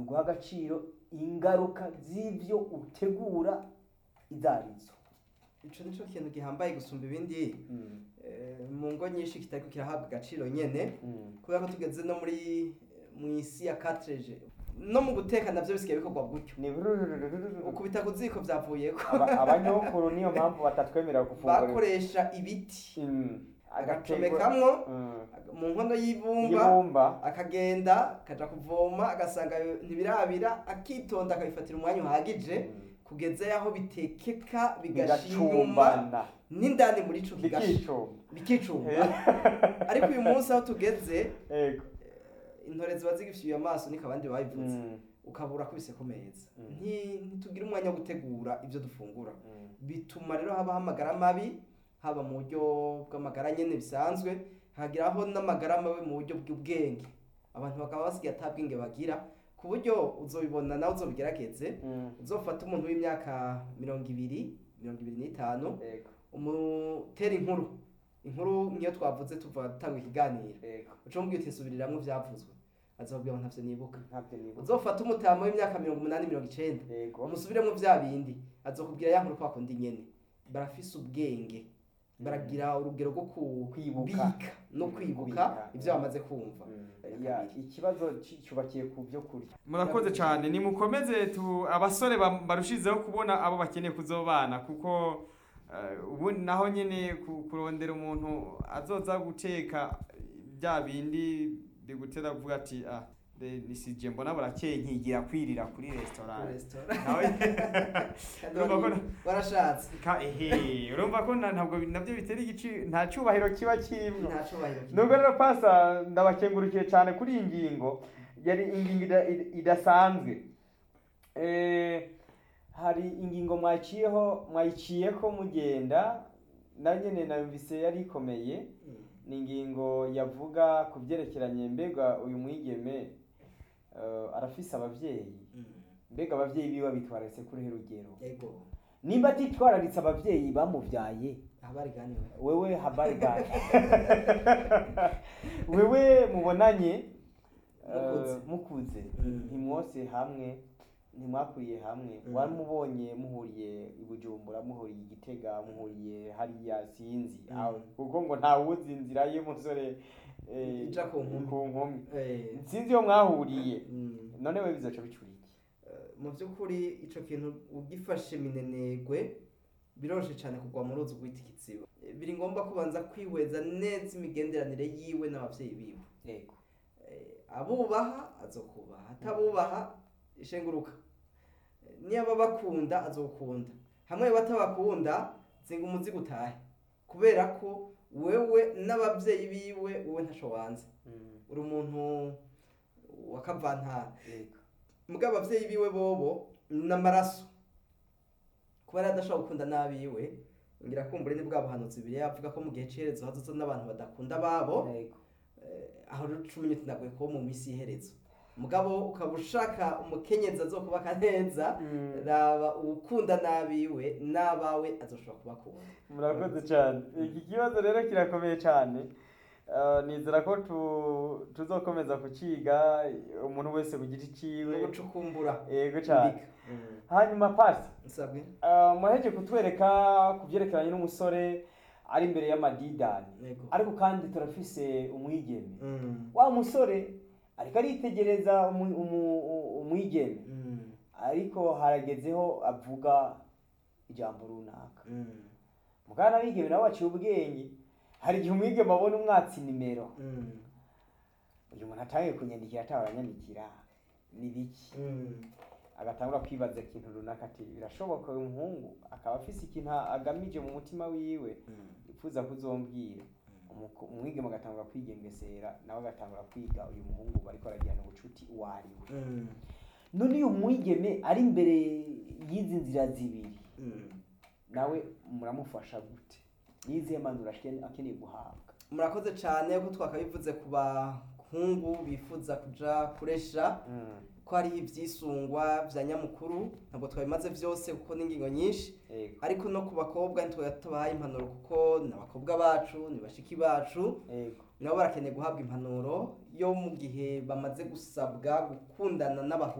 guha agaciro ingaruka z'ibyo utegura izo arizo ico nico kintu gihambaye gusumba ibindi eh, mu ngo nyinshi kitariko kirahabwa agaciro nyene kubera ko tugeze no muri mu isi ya cartridge no mu guteka navyo bisigaye bikorwa gutyo ni ukubita ku ziko vyavuyeko Aba- abanyokuru niyo mpamvu batatwemerera gufungura bakoresha ibiti Mm. agacomekamwo Mm. mu nkono y'ibumba y'ibumba akagenda akaja kuvoma agasanga ntibirabira akitonda akabifatira umwanya uhagije Mm. kugeza yaho bitekeka bigasha inyuma bigacumbana n'indani muri ico kigasha bikicumba bikicumba ariko uyu munsi aho tugeze Ego. intore ziba zigifyuye amaso niko abandi babivuze Mm. ukabura kubise ku meza Mm. Nti- ntitugira umwanya wo gutegura ibyo dufungura Mm. bituma rero habaho amagara mabi haba mu buryo bw'amagara nyene bisanzwe hagiraho n'amagara mabi mu buryo bw'ubwenge abantu bakaba basigaye ata bwenge bagira ku buryo uzobibona nawe uzobigerageze Mm. uzofata umuntu w'imyaka mirongo ibiri mirongo ibiri n'itanu Ego. umutera inkuru inkuru niyo twavuze tuva dutanga ikiganiro Ego. uca mubwira uti nsubiriramwo ivyavuzwe azobwira ngo ntavyo nibuka ntabyo nibuka uzofata umutama w'imyaka mirongo umunani mirongo icenda Ego. umusubiremwo vya bindi azokubwira ya nkuru kwa kundi nyene barafise ubwenge baragira urugero rwo Kwibuka. kubika no kwibuka Kubika. ivyo bamaze kumva Mm. Ya, ikibazo ci- cyubakiye ku byo kurya murakoze cyane nimukomeze tu abasore ba- barushizeho kubona abo bakeneye kuzobana kuko eh, ubu naho nyine ku- kurondera umuntu azoza guteka bya bindi bigutera kuvuga ati ah de- nisije mbona burakeye nkigira kwirira kuri restaurant Restaurant. nawe Kandi Urumva ko wari- na- warashatse ka ehe urumva ko na- ntabwo nabyo bitera igici nta cyubahiro kiba kirimo nta cubahiro kigira. nubwo rero pasa ndabakengurukiye cyane kuri iyi ngingo yari ingingo ida- ida- idasanzwe Eh, hari ingingo mwaciyeho mwayiciyeko mugenda na nyene nayumvise yari ikomeye Mm. ni ingingo yavuga ku byerekeranye mbega uyu mwigeme eh, arafise abavyeyi Mm. mbega abavyeyi biwe bitwararitse kuri rugero Ego. nimba atitwararitse abavyeyi bamuvyaye habari gani we? wewe habari gani wewe mubonanye Mukuze. eh, mukuze Mm. ntimwose hamwe ntimwakuriye hamwe Mm. waramubonye muhuriye i bujumbura muhuriye i gitega muhuriye hariya sinzi Mm. aho kuko ngo ntawuzi inzira y'umusore eh, Ija ku nkumi. ku nkumi Eh. sinzi iyo mwahuriye Mm. none we bizoca bicura iki Eh, mu by'ukuri ico kintu ugifashe minenegwe biroroshye cyane kugwa mu ruzi rwita ikiziba Eh, biri ngombwa kubanza kwihweza neza imigenderanire yiwe n'abavyeyi biwe yego Eh, abubaha azokubaha atabubaha ishenguruka Eh, niba bakunda azokunda hamwe batabakunda zinga umuzigo utahe kubera ko wewe n'abavyeyi biwe wowe ntaco wanze Mm, uri umuntu wa kavantara yego mugabo abavyeyi biwe bobo n'amaraso kuba yari adashobora gukunda n'abiwe ngira kumbure ni bwa buhanuzi bibiri yavuga ko mu gihe c'iherezo hazoza n'abantu badakunda ababo yego eh, aho rero cumi n'itatu nagoye kuba mu minsi y'iherezo mugabo ukaba ushaka umukenyezi azokubaka neza Mm. raba uwukunda n'abiwe n'abawe azoshobora kubakunda murakoze cyane iki kibazo rero kirakomeye cyane Eh, nizera ko tu- tuzokomeza kuciga umuntu wese ku giti no ciwe gucukumbura yego cyane kubika. Mm. hanyuma pasi nsabwe eh, mwaheje kutwereka ku byerekeranye n'umusore ari imbere y'amadidani yego ariko kandi turafise umwigeme Mm. wa musore ariko aritegereza umu- umu- u- umwigeme Mm. ariko haragezeho avuga ijambo runaka Mm. mugana abigeme nabo baciye ubwenge hari igihe umwigeme abona umwatsi nimero Mm. uyu muntu atangiye kunyandikira atawe aranyandikira ni biki Mm. agatangura kwibaza ikintu runaka ati birashoboka uyu muhungu akaba afise ikintu agamije mu mutima wiwe Mm. yifuza kuzombwira Umuko- umwigeme agatangura kwigengesera nawe agatangura kwiga uyu muhungu bariko baragirana ubucuti uwo ari we Mm. none uyu mwigeme ari imbere y'izi nzira zibiri Mm. nawe muramufasha gute nizihe mpanuro ashike- akeneye guhabwa murakoze cyane ko twakabivuze ku bahungu bifuza kuja kuresha ko hariho ibyisungwa bya nyamukuru ntabwo twabimaze byose kuko ni ingingo nyinshi yego ariko no ku bakobwa ntitwe tubahaye impanuro kuko ni abakobwa bacu ni bashiki bacu yego nabo barakeneye guhabwa impanuro yo mu gihe bamaze gusabwa gukundana n'abahungu